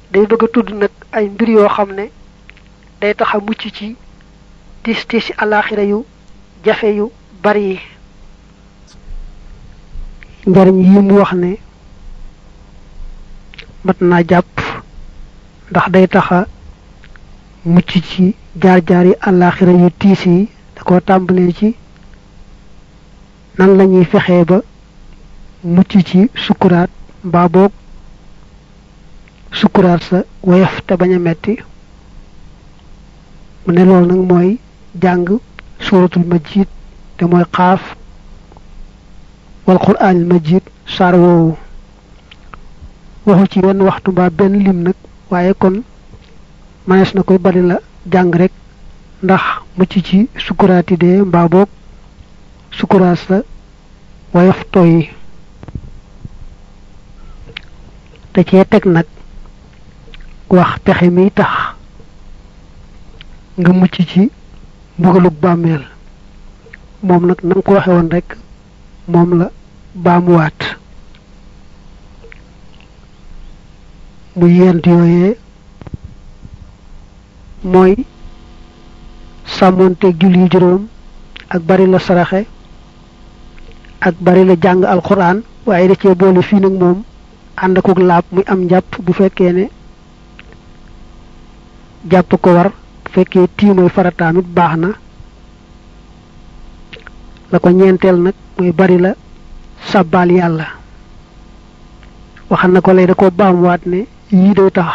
day bëgg a tudd nag ay mbir yoo xam ne day tax a mucc ci tis tisi alaxira yu jafe yu bari yi njariñ yi mu wax ne mat naa jàpp ndax day taxa mucc ci jaar-jaar yi alaxira yu tiis yi da ko tàmbalee ci nan lañuy fexee ba mucc ci sukkuraat mbaa boog sukkuraat sa woyof te bañ a metti mu ne loolu nag mooy jàng suuratul majid te mooy xaaf wal quraanil majid saar woowu waxu ci wenn waxtu mbaa benn lim nag waaye kon manees na koy bari la jàng rek ndax mucc ci sukkuraati dee mbaa boog sukkuraat sa woyof tooy te cee teg nag wax pexe mi tax nga mucc ci mbugalug bàmmeel moom nag na nga ko waxe woon rek moom la baamuwaat mu yent yooyee mooy sàmmoonteeg julli juróom ak bari la saraxe ak bari la jàng alxuraan waaye da cee boole fii nag moom ànd akuk laab muy am njàpp bu fekkee ne jàpp ko war bu fekkee tiimooy farataam it baax na la ko ñeenteel nag muy bari la sàbbaal yàlla waxal na ko lay da ko baamuwaat ne yii day tax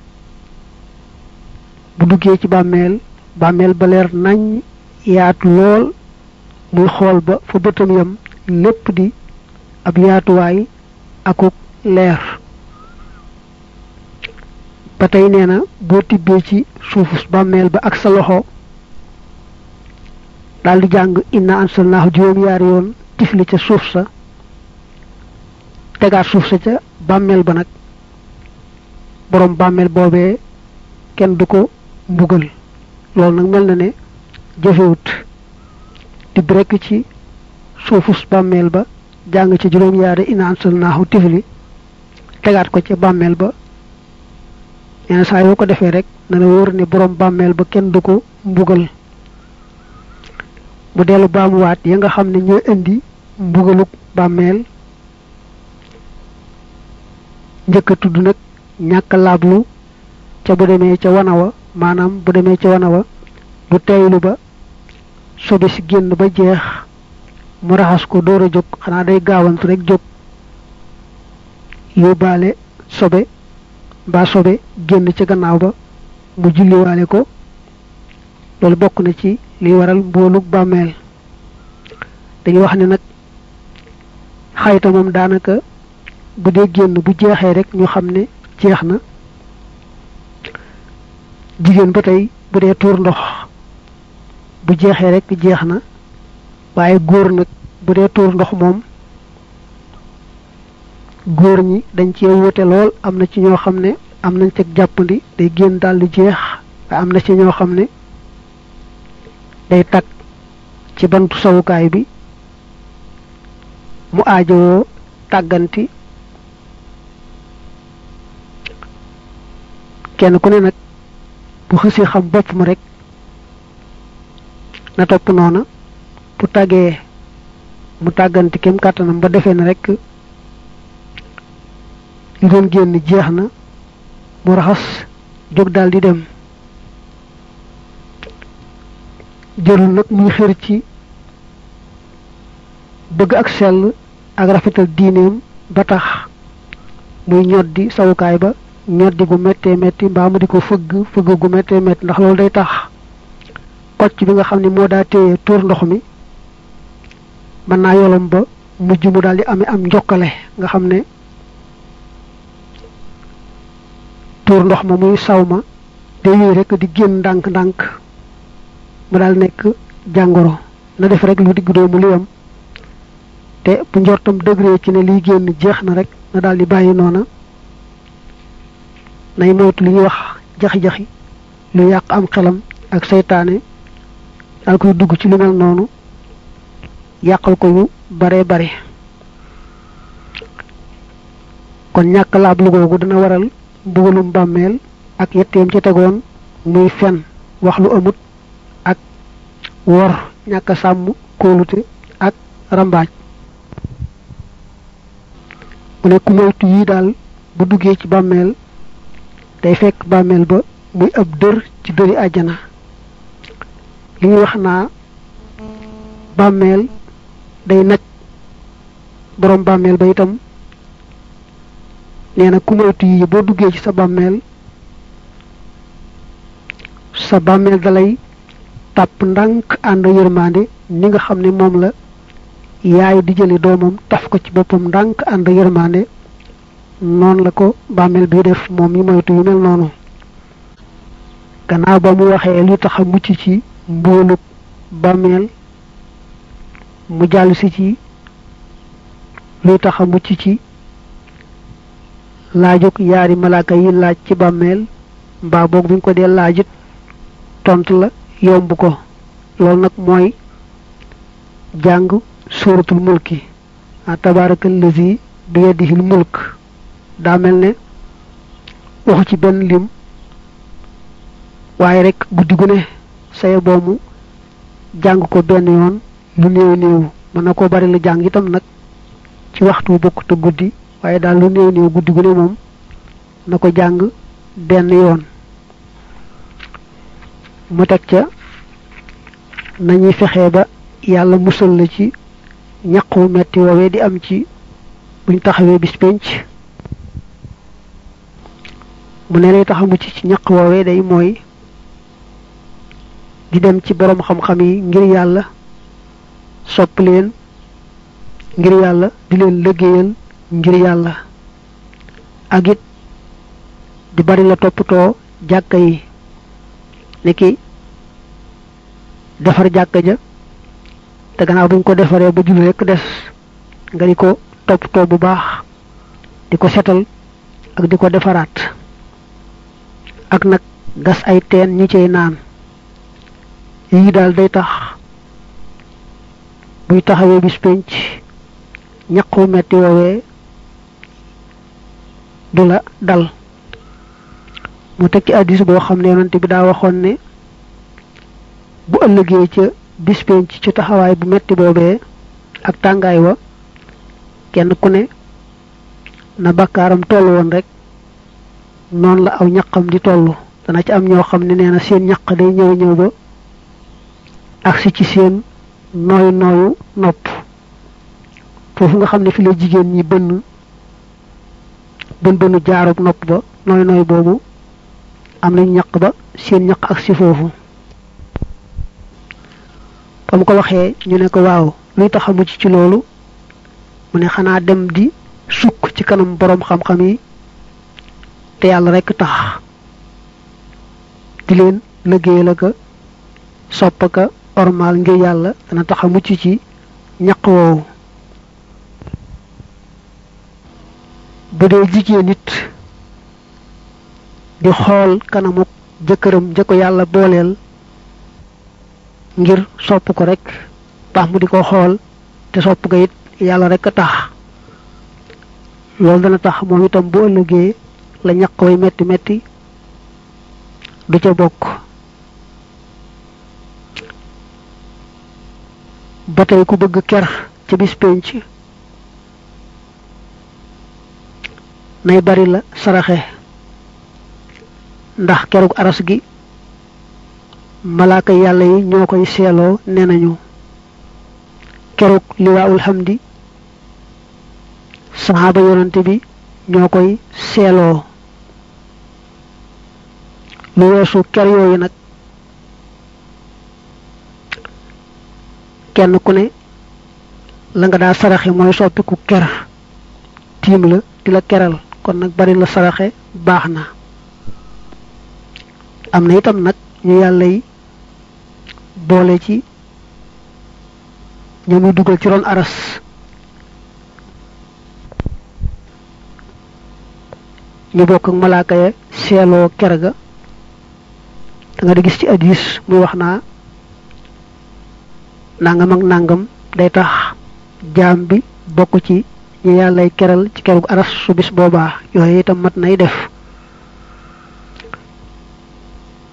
bu duggee ci bàmmeel bàmmeel ba leer nañ yaatu lool muy xool ba fa bëtam yam lépp di ab yaatuwaay akuk leer ba tey nee na boo tibbee ci suufus bàmmeel ba ak sa loxo daldi jàng inna ansalnaahu juróom yaari yoon tifli ca suuf sa tegaat suuf sa ca bàmmeel ba nag boroom bàmmeel boobee kenn du ko mbugal loolu nag mel na ne jëfewut tibb rekk ci suufus bàmmeel ba jàng ca juróom yaari inna ansalnaahu tifli tegaat ko ca bàmmeel ba yenn saa yoo ko defee rek na la wóor ne boroom bàmmeel ba kenn du ko mbugal mu dellu baamuwaat ya nga xam ne ñooy indi mbugaluk bàmmeel njëkk a tudd nag ñàkk laablu ca bu demee ca wana wa maanaam bu demee ca wana wa du teylu ba sobe si génn ba jeex mu raxas ko door a jóg xanaa day gaawantu rek jóg yóbbaale sobe mbaa sobe génn ca gannaaw ba mu julliwaale ko loolu bokk na ci liy waral mboolug bàmmeel dañuy wax ne nag xayta moom daanaka bu dee génn bu jeexee rek ñu xam ne jeex na jigéen ba tey bu dee tuur ndox bu jeexee rek jeex na waaye góor nag bu dee tuur ndox moom góor ñi dañ cee wute lool am na ci ñoo xam ne am nañ ca jàppandi day génn daal di jeex waaye am na ci ñoo xam ne day tag ci bantu sawukaay bi mu aajowoo tàgganti kenn ku ne nag bu xësee xam boppam rek na topp noona bu tàggee mu tàgganti kem kàttanam ba defee na rek li doon génn jeex na mu raxas jóg daal di dem jërul nag muy xër ci bëgg ak sell ak rafetal diineem ba tax muy ñoddi sawukaay ba ñoddi gu méttee métti mbaa mu di ko fëgg fëgg gu méttee métti ndax loolu day tax kocc bi nga xam ne moo daa téye tuur ndox mi mën naa yolom ba mujj mu daal di amee am njokkale nga xam ne tuur ndox ma muy saw ma day yooyu rek di génn ndànk-ndànk mu daal nekk jàngoro na def rek lu digg doomu liyam te bu njortam degré ci ne liy génn jeex na rek na daal di bàyyi noona nay moytu li ñuy wax jaxi-jaxi lu yàq am xelam ak seytaane daal koy dugg ci lu mel noonu yàqal ko yu bare bare kon ñàkk laab lu googu dana waral mbugalum bàmmeel ak yetteem ci tegoon muy fen wax lu amut ak wor ñàkk sàmm kóolute ak rambaaj mu ne ku moytu yi daal bu duggee ci bàmmeel day fekk bàmmeel ba muy ab dër ci dëri àjjana li ñuy wax naa bàmmeel day naj borom bàmmeel ba itam nee na ku moytu yi boo duggee ci sa bàmmeel sa bàmmeel dalay tàpp ndànk ànd yërmande ni nga xam ne moom la yaay di jële doomam taf ko ci boppam ndànk ànd yërmande noonu la ko bàmmeel bi def moom yi moytu yu mel noonu gannaaw ba mu waxee li tax a mucc ci mbóolub bàmmeel mu jàll si ci luy tax a mucc ci laajug yaari malaaka yi laaj ci bàmmeel mbaa boog buñ ko dee laajit tontu la yomb ko loolu nag mooy jàng suuratul mulki a tabaarakal lazi bi yadihil mulk daa mel ne waxu ci benn lim waaye rek guddi gu ne saye boomu jàng ko benn yoon lu néew néew mën na koo bari la jàng itam nag ci waxtu bokk te guddi waaye daal lu néew néew guddi gu ne moom na ko jàng benn yoon mu teg ca nañuy fexe ba yàlla musal la ci ñaqu metti woowee di am ci buñ taxawee bis penc mu ne lay tax a mucc ci ñaq woowee day mooy di dem ci boroom xam-xam yi ngir yàlla sopp leen ngir yàlla di leen liggéeyal ngir yàlla ak it di bari la toppatoo jàkka yi niki defar jàkka ja te gannaaw buñ ko defaree ba julli rekk des nga di ko toppatoo bu baax di ko setal ak di ko defaraat ak nag gas ay teen ñi cay naan yii daal day tax buy taxawee bis penc ñaqu metti woowee du la dal mu teg ci addis boo xam ne yonante bi daa waxoon ne bu ëllëgee ca bis penc ci taxawaay bu metti boobee ak tàngaay wa kenn ku ne na bakkaaram toll woon rek noonu la aw ñaqam di toll dana ci am ñoo xam ne nee na seen ñaq day ñëw ñëw ba agsi ci seen nooyu nooyu nopp foofu nga xam ne fi la jigéen ñi bënn bën bënu jaarub nopp ba nooy nooy boobu am nañ ñaq ba seen ñaq ak si foofu ba mu ko waxee ñu ne ko waaw luy tax a mucc ci loolu mu ne xanaa dem di sukk ci kanam boroom xam-xam yi te yàlla rekk tax di leen liggéeyal ka sopp ka ormal ngir yàlla dana tax a mucc ci ñaq woowu bu dee jigéen nit di xool kanamu jëkkëram ja ko yàlla booleel ngir sopp ko rek tax mu di ko xool te sopp ko it yàlla rek a tax loolu dana tax moom itam bu ëllëgee la ñaq way metti metti du ca bokk ba tey ku bëgg ker ca bis penc nay bari la saraxe ndax kerug aras gi malaaka yàlla yi ñoo koy seeloo nee nañu kerug liwaawul hamdi saxaaba yonante bi ñoo koy seeloo lu weesu ker yooyu nag kenn ku ne la nga daa saraxe mooy soppiku ker tiim la di la keral kon nag bari la saraxe baax na am na itam nag ñu yàlla yi boole ci ñamuy dugal ci ron aras ñu bokk ak malaaka ya seeloo ker ga da nga di gis ci addis muy wax naa nangam ak nangam day tax jaam bi bokk ci ñu yàllay keral ci kerug aras su bis boobaa yooyu itam mat nay def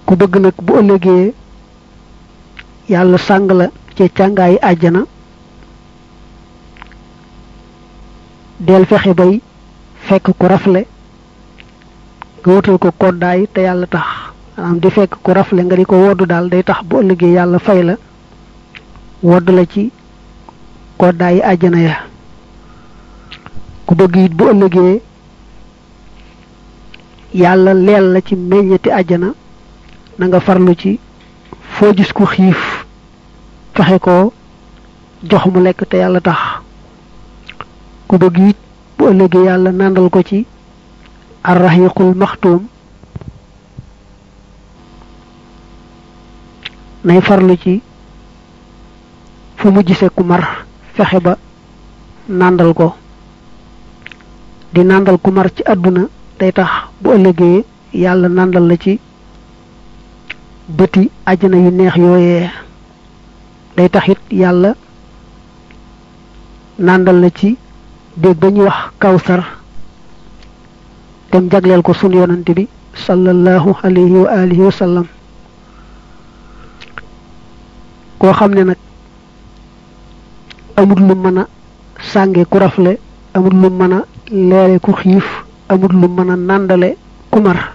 ku bëgg nag bu ëllëgee yàlla sàng la ci càngaayi àjjana del fexe bay fekk ku rafle nga wutal ko koddaay te yàlla tax maanaam di fekk ku rafle nga di ko woddu daal day tax bu ëllëgee yàlla fay la wodd la ci koddaayi àjjana ya ku bëgg it bu ëllëgee yàlla leel la ci meññeti àjjana na nga farlu ci foo gis ku xiif fexe ko jox mu lekk te yàlla tax ku bëgg it bu ëllëgee yàlla nàndal ko ci arraxiqul maxtuum nay farlu ci fu mu gisee ku mar fexe ba nàndal ko di nàndal ku mar ci àdduna day tax bu ëllëgee yàlla nàndal la ci bëti àjjana yu neex yooyee day tax it yàlla nàndal la ci dégg ba ñuy wax kawsar dem jagleel ko sunu yonante bi sallallahu alayhi wa alihi wa sallam koo xam ne nag amul lu mën a sànge ku rafle amul lu mën a leere ku xiif amul lu mën a nàndale ku mar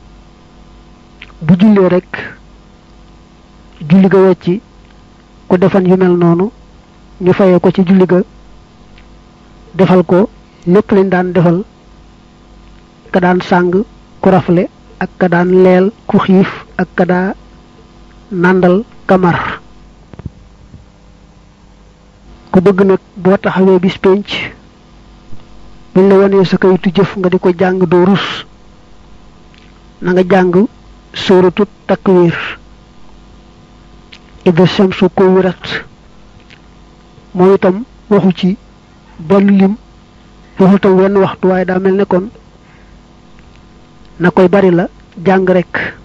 bu jullee rek julli ga wecci ku defan yu mel noonu ñu fayee ko ci julli ga defal ko lépp lañ daan defal ka daan sàng ku rafle ak ka daan leel ku xiif ak ka daa nàndal kamar ku bëgg nag boo taxawee bis pénc buñ la wonee sa kayitu jëf nga di ko jàng doo rus na nga jàng sóoratu takwir ida shamsu ko wirat moo itam waxu ci benn lim waxu tam wenn waxtu waaye daa mel ne kon na koy bari la jàng rek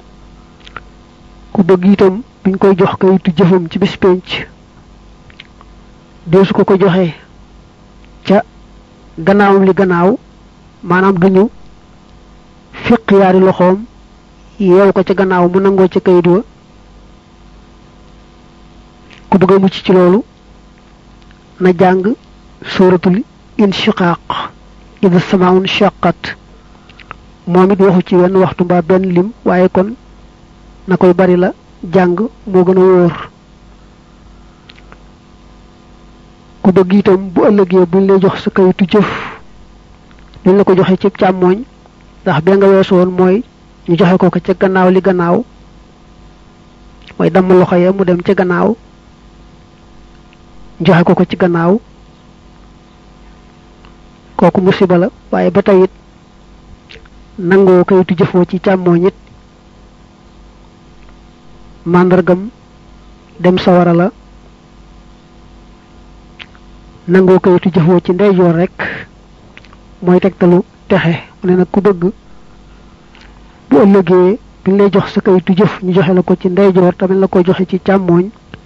ku bëgg itam biñ koy jox kayitu jëfam ci bis pénc deesu ko ko joxee ca gannaawam li gannaaw maanaam duñu fiq yaari loxoom yeew ko ca gannaaw mu nangoo ca kayit wa ku bëgg a mucc ci loolu na jàng suratul inshiqaq ida samaun shaqat moom it waxu ci wenn waxtu mbaa benn lim waaye kon na koy bari la jàng moo gën a wóor ku bëgg itam bu ëllëgee buñ lay jox sa kayitu jëf duñ la ko joxe ci càmmooñ ndax bee nga weesu woon mooy ñu joxe ko ko ca gannaaw li gannaaw mooy damm loxo ya mu dem ca gannaaw joxe ko ko ci gannaaw kooku musiba la waaye ba tey it nangoo kayitu jëfoo ci càmmooñ it màndargam dem sawara la nangoo kayitu jëfoo ci ndeyjoor rek mooy tegtalu texe mu ne nag ku bëgg bu ëllëgee bi lay jox sa kayitu jëf ñu joxe la ko ci ndeyjoor tamit la ko joxe ci càmmooñ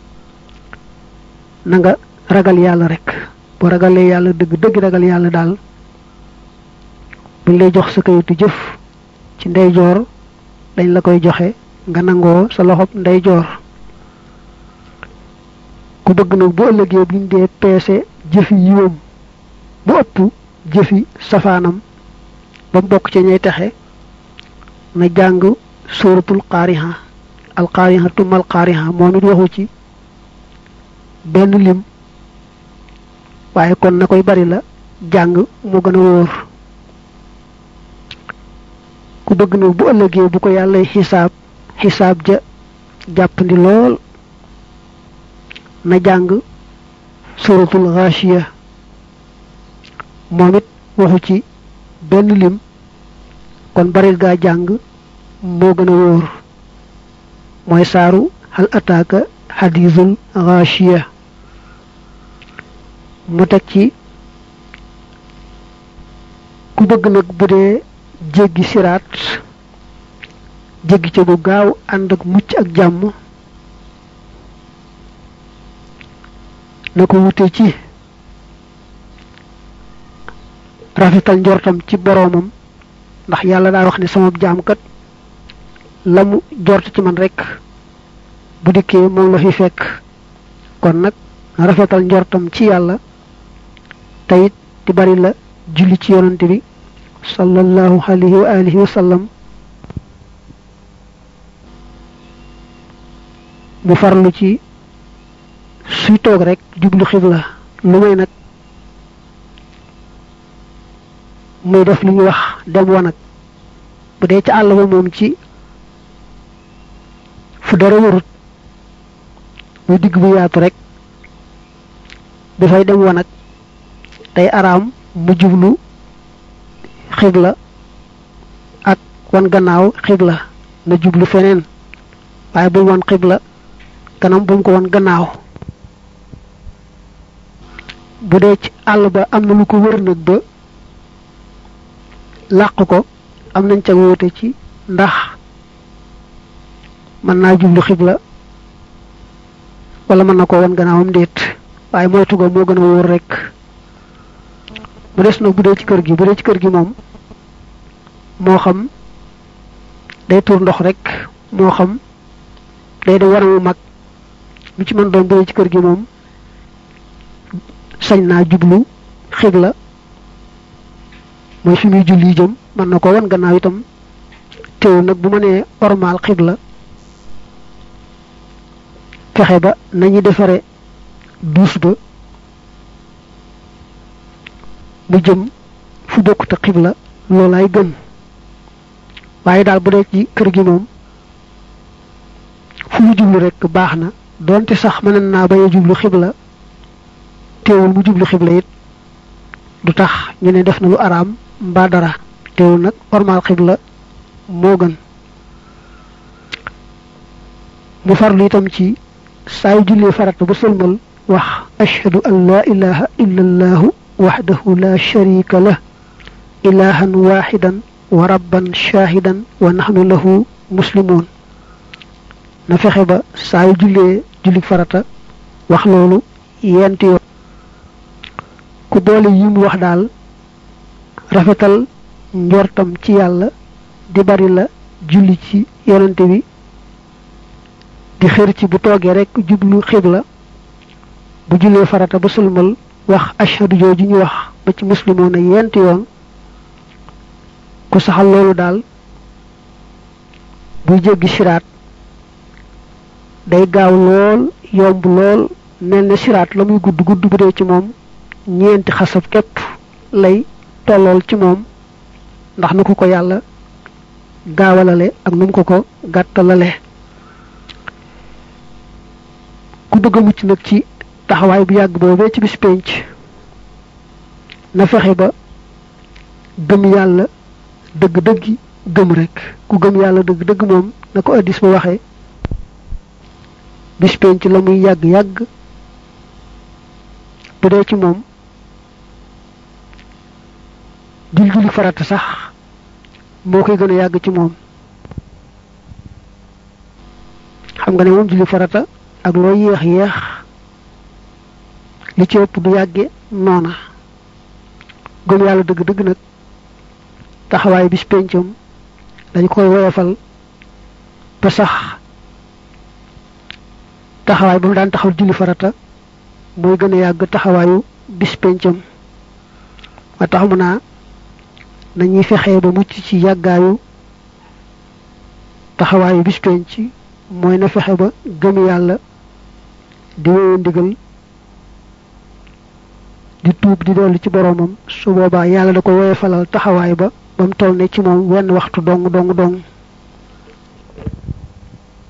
na nga ragal yàlla rek bu ragalee yàlla dëgg dëgg ragal yàlla daal buñ lay jox sa kayitu jëf ci ndeyjoor dañ la koy joxe nga nangoo sa loxob ndeyjoor ku bëgg nag bu ëllëgee buñ dee peese jëfi yiwam bu ëpp jëfi safaanam ba mu bokk ci ñay texe na jàng suratul qaariha al qaariha tumal qaariha moom it waxu ci benn lim waaye kon na koy bari la jàng moo gën a wóor ku bëgg nag bu ëllëgee bu ko yàlla xisaab xisaab ja jàppandi lool na jàng suratul ghashiya moom it waxu ci benn lim kon baril gaa jàng moo gën a wóor mooy saaru hal ataaka xadiisul ghashiya mu teg ci ku bëgg nag bu dee jéggi siraat jéggi ca bu gaaw ànd ak mucc ak jàmm na ko wute ci rafetal njortam ci boroomam ndax yàlla daa wax ne sama jaam kat la mu jort ci man rek bu dikkee moom la fi fekk kon nag na rafetal njortam ci yàlla teyit di bari la julli ci yonante bi sallallahu alayhi wa alihi wa sallam mu farlu ci suy toog rek jublu xibla lu may nag muy def lu ñuy wax dem wanag bu dee ci àll ba moom ci fu dara warut muy digg bu yaatu rek dafay dem wanag day araam mu jublu xibla ak wan gannaaw xibla na jublu feneen waaye bul wan xibla kanam bu mu ko wan gannaaw bu dee ci àll ba am na lu ko wër nag ba làq ko am nañ ca wóote ci ndax mën naa jublu xibla wala mën na ko wan gannaawam déet waaye moytu ga moo gën a wóor rek mu des nag bu dee ci kër gi bu dee ci kër gi moom moo xam day tuur ndox rek moo xam day dem waramu mag lu ci mën doon bu dee ci kër gi moom sañ naa jublu xibla mooy fi muy julli jëm mën na ko wan gannaaw itam teewul nag bu ma nee ormaal xibla fexe ba nañu defare duus ba mu jëm fu bokkut a xibla loolaay gën waaye daal bu dee ci kër gi moom fu mu jublu rek baax na doonte sax mën naa bañ a jublu xibla teewul mu jublu xibla it du tax ñu ne def na lu araam mbaa dara teewul nag ormaal xibla moo gën mu farlu itam ci saa yu jullee farata ba sëlmal wax ashhadu an laa ilaha illa allahu waxdahu la sharika lah ilahan waxidan wa rabban shahidan wa nahnu lahu muslimun na fexe ba saa yu jullee julli farata wax loolu yenti yoon ku boole yi mu wax daal rafetal njortam ci yàlla di bari la julli ci yonante bi di xër ci bu toogee rek jublu xibla bu jullee farata ba sulmal wax ashhadu jooju ñu wax ba ci muslimoon a yent yoon ku saxal loolu daal buy jéggi siraat day gaaw lool yomb lool mel ne siraat la muy gudd gudd bu dee ci moom ñeenti xasab képp lay tollool ci moom ndax na ko ko yàlla gaawalale ak nu mu ko ko gàttalale ku bëgg a mucc nag ci taxawaay bu yàgg boobee ci bis penc na fexe ba gëm yàlla dëgg-dëggi gëm rek ku gëm yàlla dëgg-dëgg moom na ko addis ba waxee bis penc la muy yàgg-yàgg bu dee ci moom jul julli farata sax moo koy gën a yàgg ci moom xam nga ne moom julli farata ak loo yéex yéex li ci ëpp du yàgge noona gëm yàlla dëgg-dëgg nag taxawaay bis pencam dañ koy woyofal ba sax taxawaay ba mu daan taxaw julli farata mooy gën a yàgg taxawaayu bis pencam ma tax mu naa nañuy fexee ba mucc ci yàggaayu taxawaayu bis penc mooy na fexe ba gëm yàlla di wéyu ndigal di tuub di dellu ci boroomam su boobaa yàlla da ko woyofalal taxawaay ba ba mu toll ne ci moom wenn waxtu dong dong dong